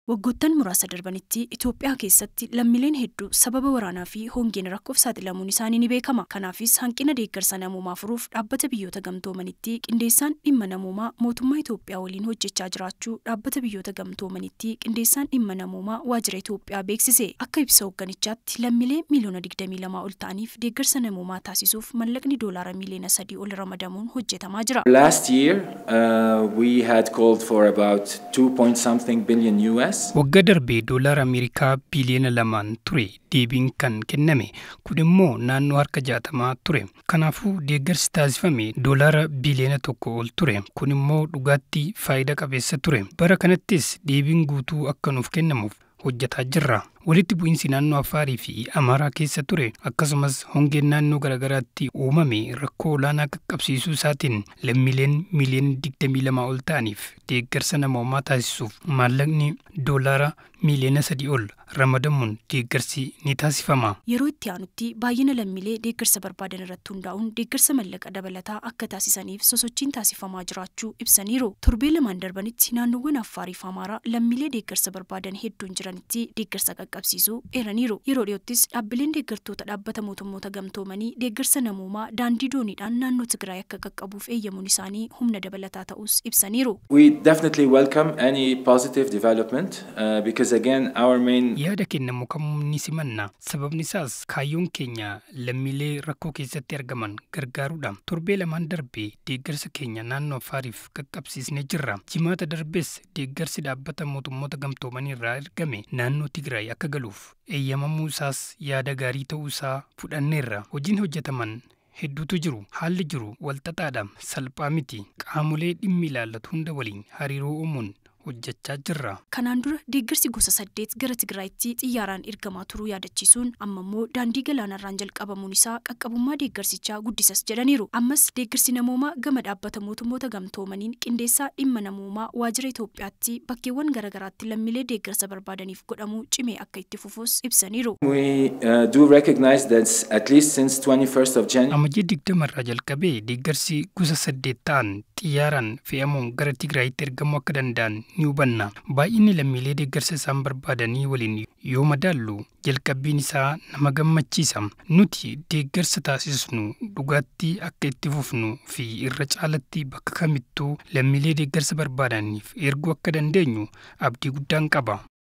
Waggoottan muraasa darbanitti Itoophiyaa keessatti lammiileen hedduu sababa waraanaa fi hongeen rakkoof saaxilamuun isaanii ni beekama. Kanaafis hanqina deeggarsa namoomaa furuuf dhaabbata biyyoota gamtoomanitti qindeessaan dhimma namoomaa mootummaa Itoophiyaa waliin hojjechaa jiraachuu dhaabbata biyyoota gamtoomanitti qindeessaan dhimma namoomaa waajjira Itoophiyaa beeksise. Akka ibsa hoogganichaatti lammiilee miiliyoona 22 ol ta'aniif deeggarsa namoomaa taasisuuf mallaqni doolaara miiliyoona 3 ol ramadamuun hojjetamaa jira. Last year, uh, we had called for about 2 point something billion US. Waggaa darbee doolaara Ameerikaa biliyoona lamaan ture deebiin kan kenname kun immoo naannoo harka jaatamaa ture. Kanaafuu deeggarsi taasifame doolaara biliyoona tokko ol ture. Kun immoo dhugaatti faayidaa qabeessa ture. Bara kanattis deebiin guutuu akka nuuf kennamuuf hojjetaa jirra. Walitti bu'iinsi naannoo Afaarii fi Amaaraa keessa ture akkasumas hongeen naannoo garaagaraatti uumame rakkoo olaanaa qaqqabsiisuu isaatiin lammiileen miiliyoona 22 ol ta'aniif deeggarsa namoomaa taasisuuf maallaqni doolaara miiliyoona 3 ol ramadamuun deeggarsi ni taasifama. Yeroo itti aanutti baay'ina lammiilee deeggarsa barbaadan irratti hundaa'uun deeggarsa mallaqa dabalataa akka taasisaniif sosochiin taasifamaa jiraachuu ibsaniiru. Torbee lamaan darbanitti naannoowwan Affaarii fi Amaaraa lammiilee deeggarsa barbaadan hedduun jiranitti deeggarsa qaqqabsiisuu eeraniiru. Yeroo dhiyoottis dhaabbileen deeggartoota dhaabbata mootummoota gamtoomanii deeggarsa namoomaa daandii dooniidhaan naannoo Tigraay akka qaqqabuuf eeyyamuun isaanii humna dabalataa ta'us ibsaniiru. We definitely welcome any positive development uh, because again our main Yaada kennamu kamuu ni simanna. Sababni isaas kaayyoon keenya lammiilee rakkoo keessatti argaman gargaaruudha. Torbee lamaan darbee deeggarsa keenya naannoo Afaariif qaqqabsiisnee jirra. Jimaata darbees deeggarsi dhaabbata mootummoota gamtoomanii irraa ergame naannoo Tigraay akka galuuf eeyyamamuu isaas yaada gaarii ta'uu isaa fudhanneerra. Hojiin hojjetaman hedduutu jiru. Haalli jiru walxaxaadha. Salphaa miti. Qaamolee dhimmi ilaallatu hunda waliin hariiroo uumuun hojjechaa jirra. Kanaan dura deeggarsi gosa saddeet gara Tigraayitti xiyyaaraan ergamaa turuu yaadachiisuun amma immoo daandii galaanarraan jalqabamuun isaa qaqqabummaa deeggarsichaa guddisas jedhaniiru. Ammas deeggarsi namoomaa gama dhaabbata mootummoota gamtoomaniin qindeessaa dhimma namoomaa waajjira Itoophiyaatti bakkeewwan garaagaraatti lammiilee deeggarsa barbaadaniif godhamuu cimee akka itti fufuus ibsaniiru. we uh, do recognize that at least since 21st of January Amajjii digdamarraa jalqabee deeggarsi gosa saddeet ta'an xiyyaaraan fe'amuun gara Tigraayitti ergamuu akka danda'an ni hubanna. Baay'inni lammiilee deeggarsa isaan barbaadanii waliin yoo madaallu jalqabbiin isaa nama gammachiisa. Nuti deeggarsa taasisnu dhugaatti akka itti fufnu fi irra caalatti bakka kamittuu lammiilee deeggarsa barbaadaniif erguu akka dandeenyu abdii guddaan qaba.